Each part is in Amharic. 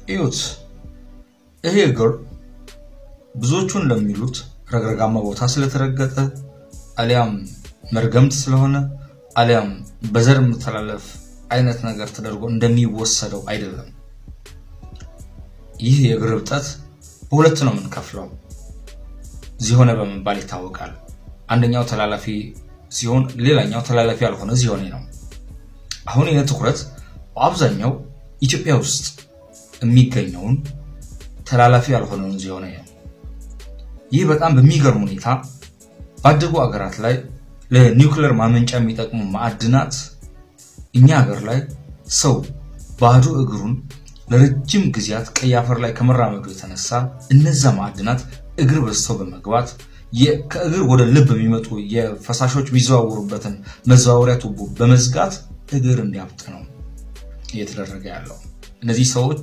እዩት። ይሄ እግር ብዙዎቹ እንደሚሉት ረግረጋማ ቦታ ስለተረገጠ አሊያም መርገምት ስለሆነ አሊያም በዘር የምተላለፍ አይነት ነገር ተደርጎ እንደሚወሰደው አይደለም። ይህ የእግር እብጠት በሁለት ነው የምንከፍለው። ዚሆነ በመባል ይታወቃል። አንደኛው ተላላፊ ሲሆን፣ ሌላኛው ተላላፊ ያልሆነ ዚሆኔ ነው። አሁን ይህ ትኩረት በአብዛኛው ኢትዮጵያ ውስጥ የሚገኘውን ተላላፊ ያልሆነውን ዚሆኔ ነው። ይህ በጣም በሚገርም ሁኔታ ባደጉ አገራት ላይ ለኒውክሌር ማመንጫ የሚጠቅሙ ማዕድናት እኛ ሀገር ላይ ሰው ባዶ እግሩን ለረጅም ጊዜያት ቀይ አፈር ላይ ከመራመዱ የተነሳ እነዛ ማዕድናት እግር በዝተው በመግባት ከእግር ወደ ልብ የሚመጡ የፈሳሾች የሚዘዋወሩበትን መዘዋወሪያ ቱቦ በመዝጋት እግር እንዲያብጥ ነው እየተደረገ ያለው። እነዚህ ሰዎች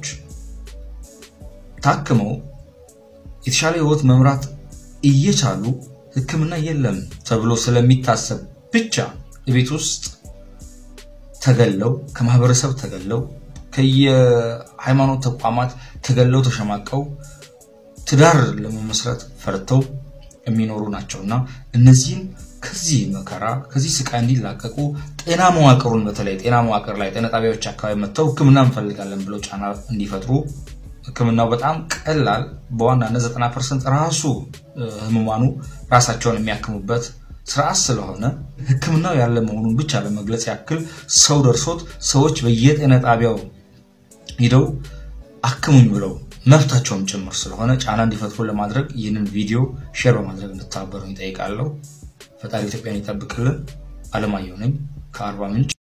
ታክመው የተሻለ ሕይወት መምራት እየቻሉ ሕክምና የለም ተብሎ ስለሚታሰብ ብቻ የቤት ውስጥ ተገለው ከማህበረሰብ ተገለው ከየሃይማኖት ተቋማት ተገለው ተሸማቀው ትዳር ለመመስረት ፈርተው የሚኖሩ ናቸው እና እነዚህም ከዚህ መከራ ከዚህ ስቃይ እንዲላቀቁ ጤና መዋቅሩን በተለይ ጤና መዋቅር ላይ ጤና ጣቢያዎች አካባቢ መጥተው ህክምና እንፈልጋለን ብለው ጫና እንዲፈጥሩ ህክምናው በጣም ቀላል በዋናነት ዘጠና ፐርሰንት ራሱ ህሙማኑ ራሳቸውን የሚያክሙበት ስርዓት ስለሆነ ህክምናው ያለ መሆኑን ብቻ ለመግለጽ ያክል ሰው ደርሶት ሰዎች በየጤና ጣቢያው ሂደው አክሙኝ ብለው መብታቸውም ጭምር ስለሆነ ጫና እንዲፈጥሩ ለማድረግ ይህንን ቪዲዮ ሼር በማድረግ እንድተባበሩ ይጠይቃለሁ። ፈጣሪ ኢትዮጵያን ይጠብቅልን። አለማየሁ ነኝ ከአርባ ምንጭ።